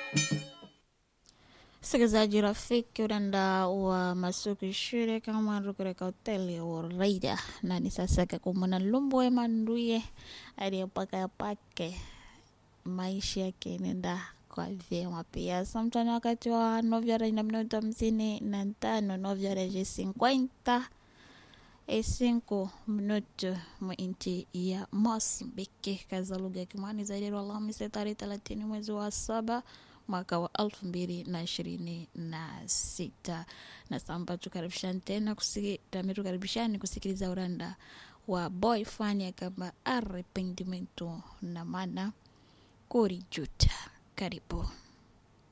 msikilizaji rafiki uranda wa masuku shule kama rukureka hoteli uraida na ni sasa kakumuna lumbwe manduye aliyepaka pake maisha yake nenda kwa vyema pia samtani wakati wa novyara na minuto hamsini na tano novyara je 50 e 5 minuto mu nchi ya Mozambiki kaza lugha ya Kimani zaidi Alhamisi tarehe 30 mwezi wa saba mwaka wa elfu mbili na ishirini na sita na samba tukaribishani tena kusiki, tukaribishani kusikiliza uranda wa boy fani kama arrependimento na maana kurijuta karibu